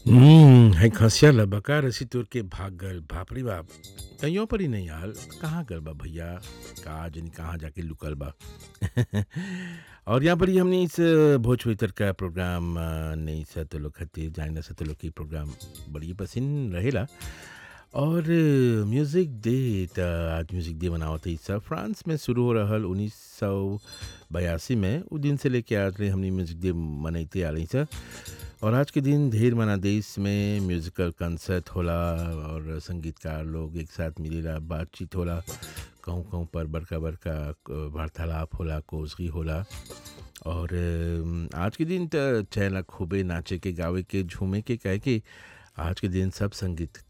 हम्म है खसिया लबका रसी तोर के भाग गल बाप रे बाप कहीं पर ही नहीं यार कहाँ गल बा भैया कहा जनी कहाँ जाके लुकल बा और यहाँ पर ही हमने इस भोजपुरी तर का प्रोग्राम अ, नहीं सा तो लोग खातिर जाने सा तो लोग की प्रोग्राम बड़ी पसंद रहेला और अ, म्यूज़िक डे त आज म्यूज़िक डे मनावत है सब फ्रांस में शुरू हो रहल उन्नीस सौ बयासी में उ दिन से लेके आज ले हमने म्यूज़िक डे मनैते आ रही सर और आज के दिन ढेर मना देश में म्यूज़िकल कंसर्ट होला और संगीतकार लोग एक साथ मिलेला बातचीत होला कहूँ कहूँ पर बड़का बड़का क- वार्तालाप होला कोसगी होला और अम, आज के दिन त चैला खूबे नाचे के गावे के झूमे के कहे के आज के दिन सब संगीत